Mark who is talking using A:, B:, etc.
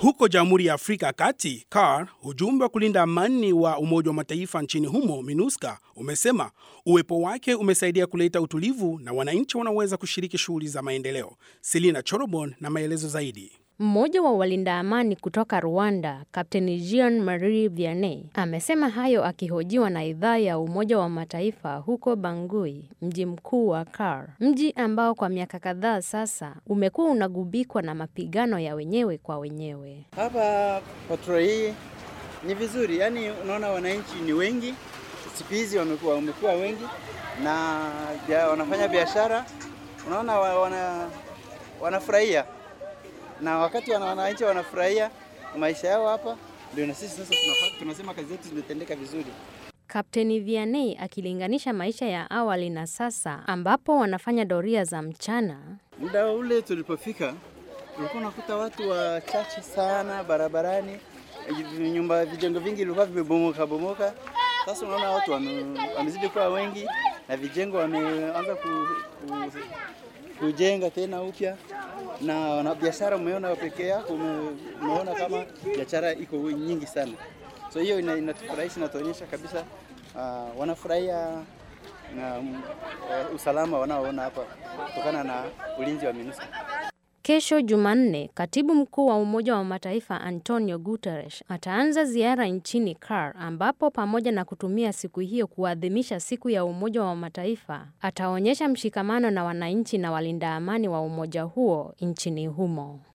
A: Huko Jamhuri ya Afrika ya Kati, CAR, ujumbe wa kulinda amani wa Umoja wa Mataifa nchini humo MINUSCA umesema uwepo wake umesaidia kuleta utulivu na wananchi wanaweza kushiriki shughuli za maendeleo. Selina Chorobon na maelezo zaidi.
B: Mmoja wa walinda amani kutoka Rwanda, Kapteni Jean Marie Vianney, amesema hayo akihojiwa na idhaa ya Umoja wa Mataifa huko Bangui, mji mkuu wa CAR, mji ambao kwa miaka kadhaa sasa umekuwa unagubikwa na mapigano ya wenyewe kwa wenyewe.
C: Hapa patro hii ni vizuri, yaani unaona wananchi ni wengi siku hizi, wamekuwa wamekuwa wengi na bia, wanafanya biashara, unaona wana, wanafurahia na wakati wananchi wanafurahia maisha yao hapa, ndio na sisi sasa tunasema kazi zetu zimetendeka vizuri.
B: Kapteni Vianney akilinganisha maisha ya awali na sasa, ambapo wanafanya doria za mchana.
C: Muda ule tulipofika, tulikuwa unakuta watu wachache sana barabarani, nyumba vijengo vingi vilikuwa vimebomoka bomoka. Sasa unaona watu wamezidi kuwa wengi na vijengo wameanza ku, ku, kujenga tena upya na na biashara umeona pekee yako umeona kama biashara iko nyingi sana, so hiyo inatufurahisha, inatuonyesha kabisa uh, wanafurahia na uh, usalama wanaoona hapa kutokana na ulinzi wa MINUSCA.
B: Kesho Jumanne, katibu mkuu wa Umoja wa Mataifa Antonio Guterres ataanza ziara nchini CAR, ambapo pamoja na kutumia siku hiyo kuadhimisha siku ya Umoja wa Mataifa, ataonyesha mshikamano na wananchi na walinda amani wa umoja huo nchini humo.